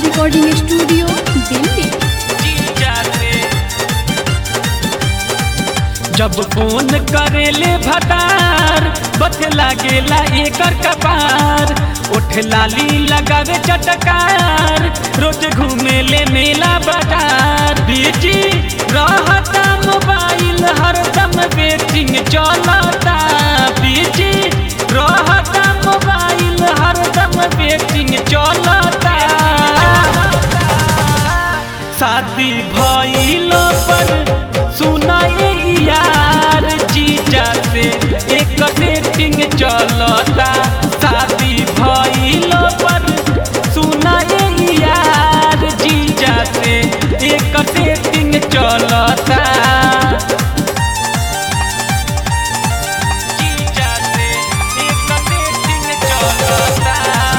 recording studio Delhi जब phone करेले भतार बथ लागेला एकर कपार ओठ लाली लगावे चटकार रोज घूमेले मेला बाजार बीजी रहता मोबाइल हरदम वेटिंग चलता बीजी रहता मोबाइल हरदम वेटिंग चलता शादी भइलो पर सुनाए यार जीजा से एक सेटिंग चलता शादी भइलो पर सुनाए यार जीजा से एक सेटिंग चलता जीजा से एक सेटिंग चलता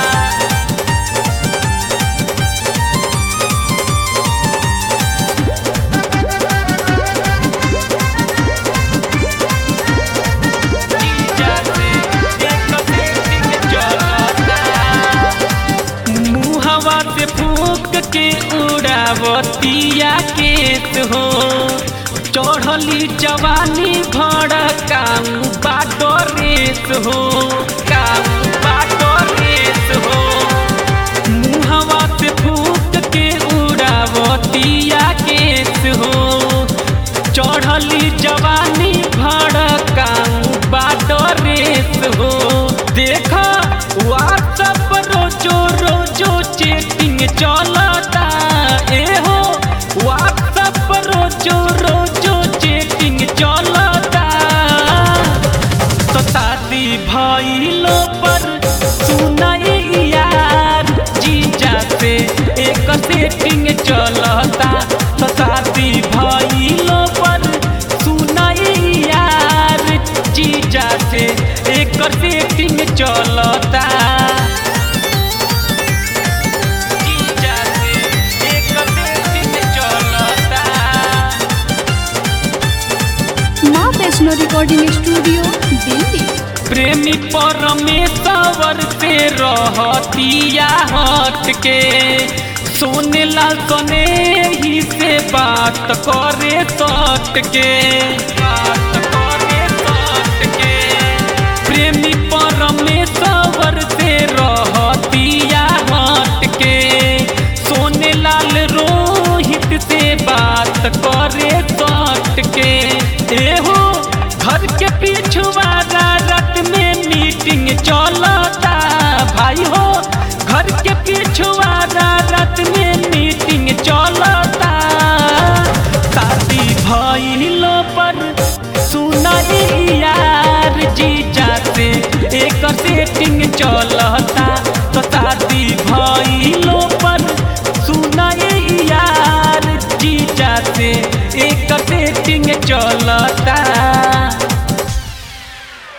मुहवा से फूक के उड़ावतिया केत हो चढ़ली जवानी भड़ काम बाटो रेस हो काम बाटो रेस हो मुहवा से फूक के उड़ावतिया केत हो चढ़ली जवानी भड़ काम बाटो रेस हो देखा व्हाट्सअप रोजो रोजो चैटिंग चलता ए हो व्हाट्सअप रोजो रोजो चैटिंग चलता तो शादी भइलो पर सुनाई यार जीजा से एक सेटिंग चलता तो शादी भइलो पर सुनाई यार जीजा से एक सेटिंग चलता जीजा से एक सेटिंग चलता माँ वैष्णो रिकॉर्डिंग स्टूडियो दिल्ली प्रेमी परमेश्वर से रहतिया हट के सोने लाल सने ही से बात करे सट के बात करे सट के प्रेमी परमेश्वर से रहतिया हट के सोने लाल रोहित से बात करे सट के एहो घर के पिछुआरा रात में मीटिंग चलता भाई हो घर के पिछुआरा रात में मीटिंग चलता शादी भइलो पर सुनाई यार जीजा से एक सेटिंग चलता